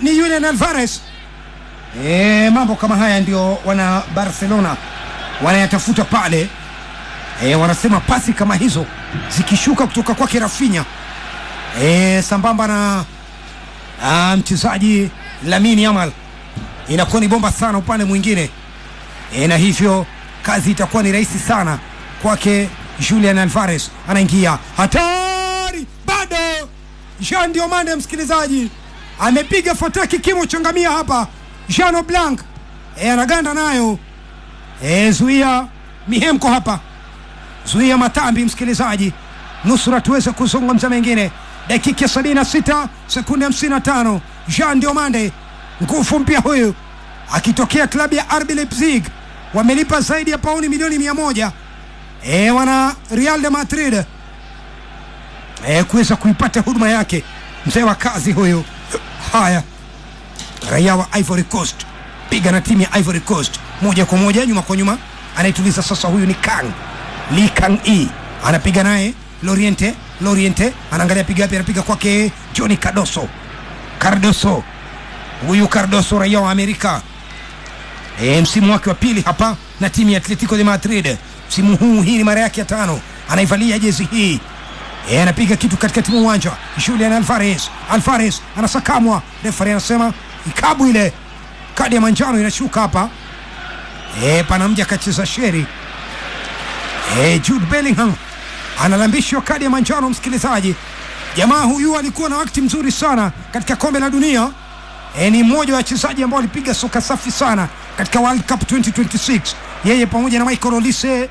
ni Julian Alvarez. E, mambo kama haya ndio wana Barcelona wanayatafuta pale. E, wanasema pasi kama hizo zikishuka kutoka kwake Rafinha e, sambamba na ah, mchezaji Lamine Yamal inakuwa ni bomba sana upande mwingine e, na hivyo kazi itakuwa ni rahisi sana kwake Julian Alvarez. Anaingia hatari, bado Jean Diomande, msikilizaji, amepiga fataki kimo changamia hapa. Jean Blanc e, anaganda nayo e, zuia mihemko hapa, zuia matambi, msikilizaji, nusura tuweze kuzungumza mengine. Dakika sabini na sita sekunde hamsini na tano Jean Diomande, nguvu mpya huyu akitokea klabu ya RB Leipzig, wamelipa zaidi ya pauni milioni mia moja e, wana Real de Madrid e, kuweza kuipata huduma yake mzee wa kazi huyu. Haya, raia wa Ivory Coast piga na timu ya Ivory Coast moja kwa moja nyuma kwa nyuma, anaituliza sasa. Huyu ni Kang Lee Kang E anapiga naye Loriente. Loriente anaangalia piga wapi, anapiga kwake Johnny Cardoso. Cardoso huyu Cardoso raia wa Amerika e, msimu wake wa pili hapa na timu ya Atletico de Madrid msimu huu, hii ni mara yake ya tano anaivalia jezi hii e, anapiga kitu katikati mwa uwanja. Julian Alvarez, Alvarez anasakamwa, refari anasema ikabu ile, kadi ya manjano inashuka hapa e, pana mja akacheza sheri e, Jude Bellingham analambishwa kadi ya manjano. Msikilizaji, jamaa huyu alikuwa na wakati mzuri sana katika kombe la dunia e, ni mmoja wa wachezaji ambao walipiga soka safi sana katika World Cup 2026 yeye pamoja na Michael Olise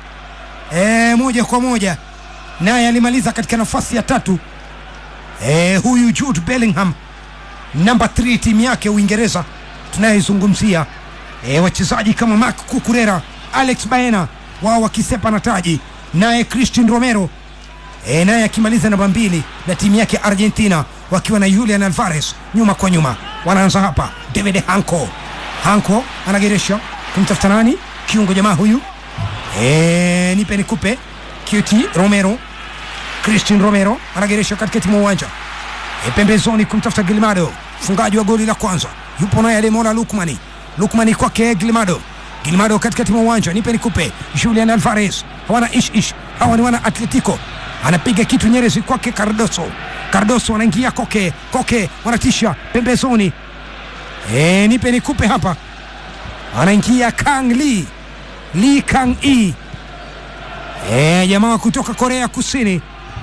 e, moja kwa moja naye alimaliza katika nafasi ya tatu e, huyu Jude Bellingham namba 3 timu yake Uingereza tunayezungumzia e, wachezaji kama Marc Cucurella, Alex Baena wao wakisepa na taji, naye Christian Romero e, naye akimaliza namba mbili na timu yake Argentina wakiwa na Julian Alvarez nyuma kwa nyuma. Wanaanza hapa, David Hanko Hanko anageresha kumtafuta nani, kiungo jamaa huyu e, nipe nikupe QT Romero Christian Romero anageresha katikati mwa uwanja e, pembezoni kumtafuta Gilmado, mfungaji wa goli la kwanza yupo naye Ademola Lukmani. Lukmani kwake Gilmado, Gilmado katikati mwa uwanja, nipe nikupe. Julian Alvarez hawana ish ish, hawa ni wana Atletico, anapiga kitu Nyerezi kwake Cardoso. Cardoso anaingia Koke, Koke wanatisha pembezoni, e, nipe nikupe hapa, anaingia Kang Lee, Lee Kang E, e, jamaa kutoka Korea Kusini.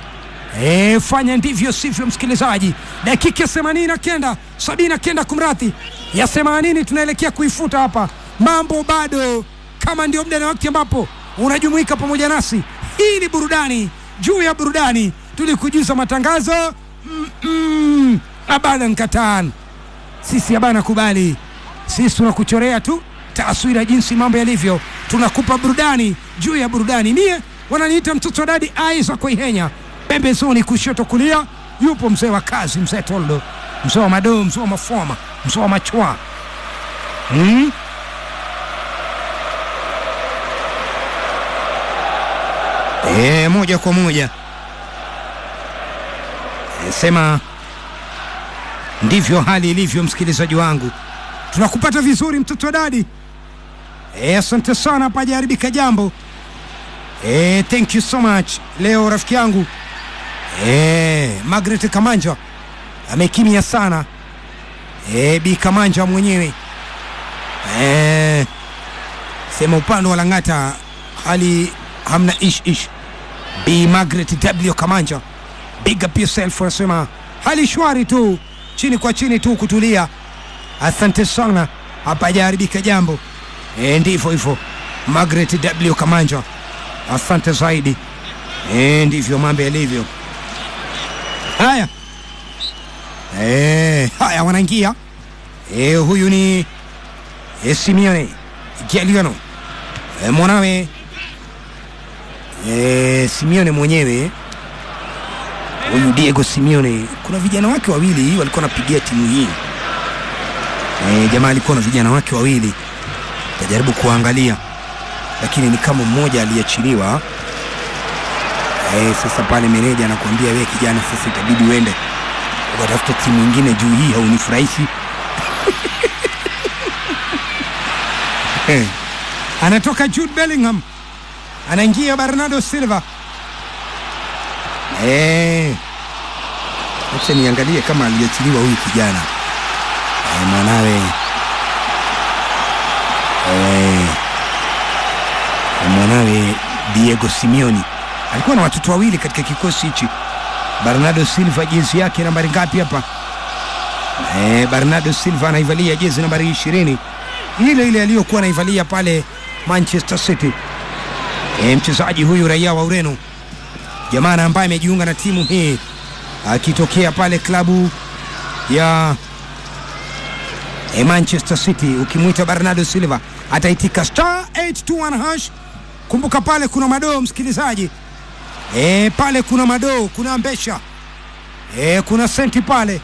E, fanya ndivyo sivyo, msikilizaji. Dakika ya themanini na kenda sabini na kenda kumradhi, ya themanini tunaelekea kuifuta hapa. Mambo bado kama ndio muda na wakati ambapo unajumuika pamoja nasi. Hii ni burudani juu ya burudani, tulikujuza matangazo mm -mm. Abana nkatan, sisi abana kubali, sisi tunakuchorea tu taswira jinsi mambo yalivyo, tunakupa burudani juu ya burudani. Mie wananiita mtoto wa dadi Isaac Ihenya pembezoni kushoto kulia yupo mzee wa kazi, mzee Toldo, mzee wa madoo, mzee wa mafoma, mzee wa machwa hmm? E, moja kwa moja e, sema ndivyo hali ilivyo, msikilizaji wangu, tunakupata vizuri mtoto wa dadi e, asante sana, hapajaharibika jambo e, thank you so much. Leo rafiki yangu e, Margaret Kamanja amekimya sana e, Bi Kamanja mwenyewe e, sema upande wa Lang'ata hali hamna ish ish. Bi Margaret W Kamanja, big up yourself, anasema hali shwari tu, chini kwa chini tu, kutulia. Asante sana, hapajaharibika jambo e, ndivyo hivyo Margaret W Kamanja, asante zaidi e, ndivyo mambo yalivyo. Haya e, haya wanaingia e, huyu ni e, Simeone Giuliano e, mwanawe e, Simeone mwenyewe huyu Diego Simeone, kuna vijana wake wawili walikuwa wanapigia timu hii e, jamaa alikuwa na vijana wake wawili, tajaribu kuangalia, lakini ni kama mmoja aliachiliwa. E, sasa pale meneja anakuambia wewe kijana, sasa itabidi uende watafuta timu ingine juu hii haunifurahishi anatoka Jude Bellingham anaingia Bernardo Silva eh, acha niangalie kama aliachiliwa huyu kijana eh, mwanawe eh, mwanawe Diego Simeone alikuwa na watoto wawili katika kikosi hichi. Bernardo Silva jezi yake nambari ngapi hapa? Eh, Bernardo Silva anaivalia jezi nambari ishirini ile ile aliyokuwa anaivalia pale Manchester City. E, mchezaji huyu raia wa Ureno, jamaa ambaye amejiunga na timu hii akitokea pale klabu ya e, Manchester City. Ukimwita Bernardo Silva ataitika star 821 hash. Kumbuka pale kuna madoo msikilizaji, e, pale kuna madoo, kuna mbesha e, kuna senti pale,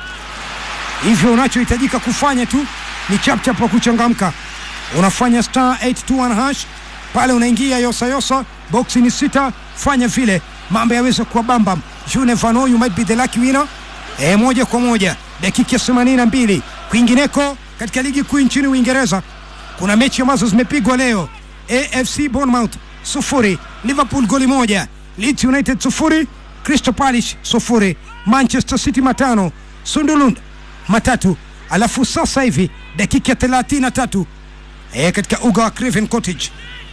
hivyo unachohitajika kufanya tu ni chapchap wa kuchangamka unafanya star 821 hash pale unaingia yosa yosa boksi ni sita fanya vile mambo yaweze kuwa bambam you never know you might be the lucky winner e, moja kwa moja dakika ya 82 kwingineko katika ligi kuu nchini uingereza kuna mechi ambazo zimepigwa leo afc bournemouth sufuri liverpool goli moja leeds united sufuri crystal palace sufuri manchester city matano sunderland matatu alafu sasa hivi dakika ya thelathini na tatu e, katika uga wa Craven Cottage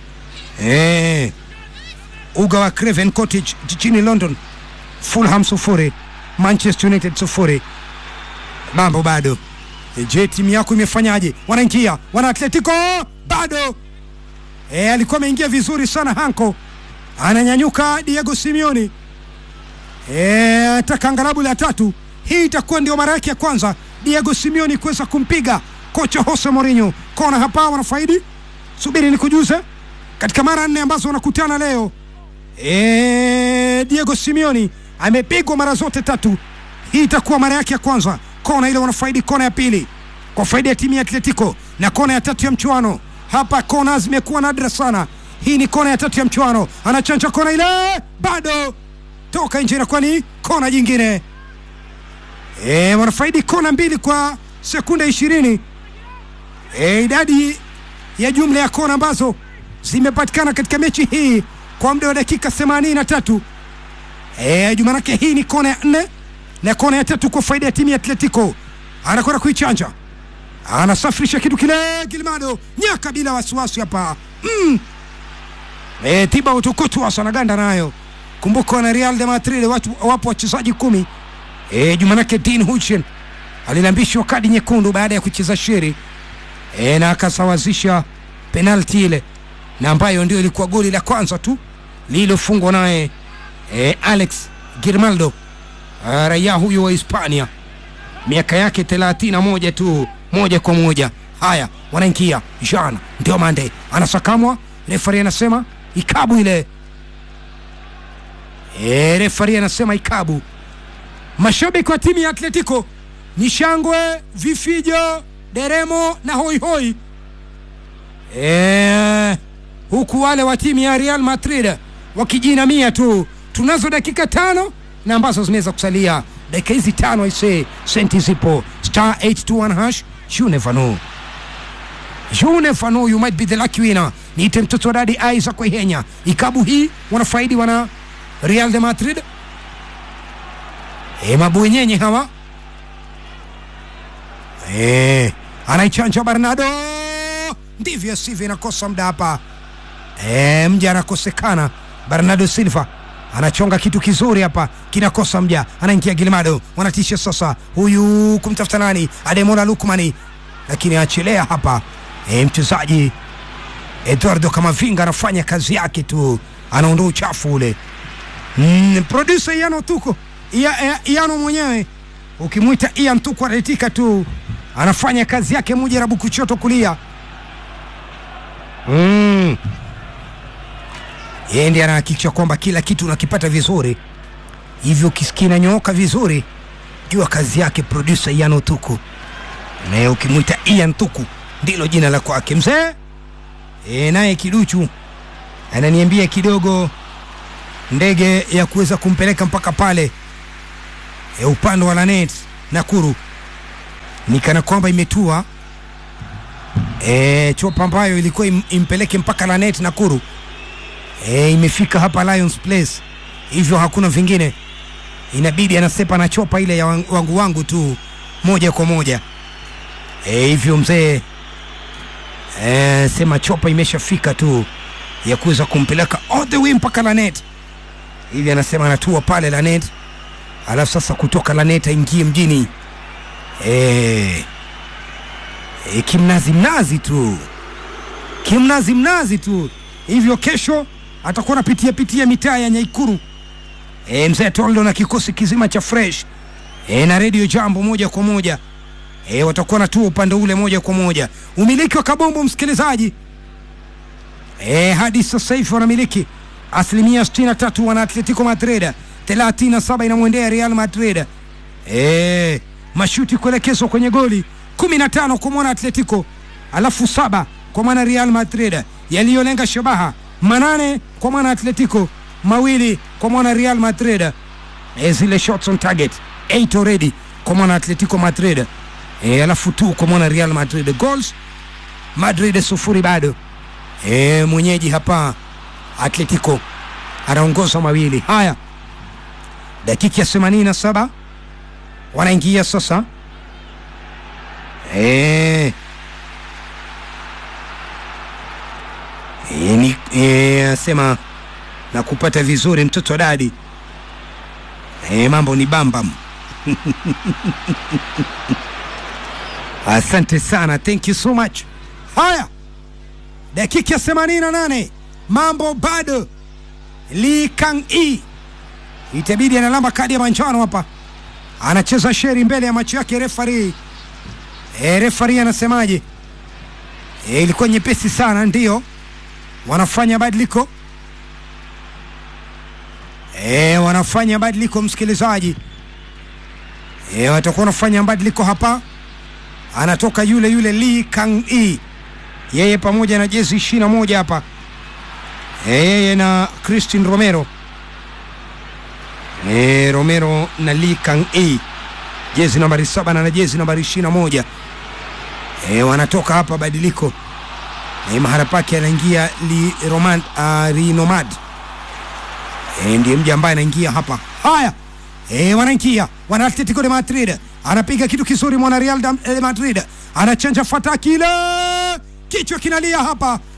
e, uga wa Craven Cottage jijini London, Fulham sufuri Manchester United sufuri. Mambo bado. E, je, timu yako imefanyaje? Wanaingia wana Atletico bado. E, alikuwa ameingia vizuri sana Hanko, ananyanyuka Diego Simeone e, ataka angalabu la tatu. Hii itakuwa ndio mara yake ya kwanza Diego Simeone kuweza kumpiga kocha Jose Mourinho. Kona hapa wanafaidi, subiri nikujuze, katika mara nne ambazo wanakutana leo e, Diego Simeone amepigwa mara zote tatu. Hii itakuwa mara yake ya kwanza. Kona ile wanafaidi, kona ya pili kwa faida ya timu ya Atletico na kona ya tatu ya mchuano. Hapa kona zimekuwa nadra sana. Hii ni kona ya tatu ya mchuano, anachanja kona ile, bado toka nje, inakuwa ni kona jingine. E, wanafaidi kona mbili kwa sekunde ishirini. E, idadi ya jumla ya kona ambazo zimepatikana katika mechi hii kwa muda wa dakika themanini na tatu. E, jumanake hii ni kona ya nne na kona ya tatu kwa faida ya timu ya Atletico. Anakwenda kuichanja, anasafirisha kitu kile, Gilmado nyaka bila wasiwasi hapa mm. E, tiba utukutu wanaganda nayo. Kumbuka wana Real de Madrid watu, wapo wachezaji kumi E, Jumanake Dean Huijsen alilambishwa kadi nyekundu baada ya kucheza sheri e, na akasawazisha penalti ile na ambayo ndio ilikuwa goli la kwanza tu lililofungwa naye e, Alex Girmaldo raia huyu wa Hispania, miaka yake thelathini na moja tu, moja kwa moja. Haya, wanaingia Jean ndio mande anasakamwa, refari anasema ikabu ile e, refari anasema ikabu mashabiki wa timu ya Atletico ni shangwe, vifijo, deremo na hoihoi e, huku wale wa timu ya Real Madrid wakijinamia tu. Tunazo dakika tano na ambazo zimeweza kusalia dakika hizi tano, aisee, senti zipo star 821 hash, you never know, you never know, you might be the lucky winner. Niite mtoto wa dadi Isaac Waihenya. Ikabu hii wanafaidi wana Real de Madrid E, mabwenyenye hawa e, anaichanja Bernardo, ndivyo sivyo, inakosa muda hapa e, mja anakosekana. Bernardo Silva anachonga kitu kizuri hapa, kinakosa mja, anaingia Gilmado, wanatisha sasa, huyu kumtafuta nani, Ademola Lukmani, lakini achelea hapa e, mchezaji Eduardo Kamavinga anafanya kazi yake tu, anaondoa uchafu ule. Mm, producer Yano Tuko Iano mwenyewe ukimwita Ian tu kuaretika tu anafanya kazi yake mujarabu kuchoto kulia. Mm. Yeye ndiye anahakikisha kwamba kila kitu unakipata vizuri, hivyo ukisikia inanyooka vizuri, jua kazi yake producer Ian Tuku, na ukimwita Ian Tuku ndilo jina la kwake mzee. E, naye kiduchu ananiambia kidogo ndege ya kuweza kumpeleka mpaka pale e, upande wa Lanet Nakuru ni kana kwamba imetua e, chopa ambayo ilikuwa im, impeleke mpaka Lanet Nakuru e, imefika hapa Lions Place, hivyo hakuna vingine, inabidi anasepa na chopa ile ya wan- wangu wangu tu moja kwa moja e, hivyo mzee e, sema chopa imeshafika tu ya kuweza kumpeleka all the way mpaka Lanet, hivi anasema anatua pale Lanet, alafu sasa kutoka Lanet aingie mjini e, e, kimnazi mnazi tu kimnazi mnazi tu hivyo kesho atakuwa anapitia pitia mitaa ya Nyaikuru e, mzee Toldo na kikosi kizima cha fresh e, na redio jambo moja kwa moja e, watakuwa natua upande ule moja kwa moja umiliki wa kabombo msikilizaji e, hadi sasa hivi wanamiliki asilimia 63 wana Atletico Madrid 37 inamwendea Real Madrid e, mashuti kuelekezwa kwenye goli 15 kwa mwana Atletico alafu saba kwa mwana Real Madrid yaliyolenga shabaha manane kwa mwana Atletico mawili kwa mwana Real Madrid e, zile shots on target 8 already kwa mwana Atletico Madrid e, alafu tu kwa mwana Real Madrid goals Madrid sufuri bado e, mwenyeji hapa Atletico anaongoza mawili haya dakika ya 87 wanaingia sasa e, e, ni, e, sema na kupata vizuri mtoto wa dadi e, mambo ni bambam asante sana thank you so much haya dakika ya 88 mambo bado Lee Kang E itabidi analamba kadi ya manjano hapa anacheza sheri mbele ya macho yake refari e, refari anasemaje e, ilikuwa nyepesi sana ndio wanafanya badiliko e, wanafanya badiliko msikilizaji e, watakuwa wanafanya badiliko hapa anatoka yule yule Lee Kang E yeye pamoja na jezi ishirini na moja hapa e, yeye na Christine Romero e, Romero na Lee Kang E jezi nambari saba na na jezi nambari ishirini na moja e, wanatoka hapa badiliko e, mahala pake anaingia Li Roman, uh, Rinomad e, ndiye mja ambaye anaingia hapa haya e, wanaingia wana Atletico de Madrid anapiga kitu kizuri mwana Real de Madrid anachanja fataki ile kichwa kinalia hapa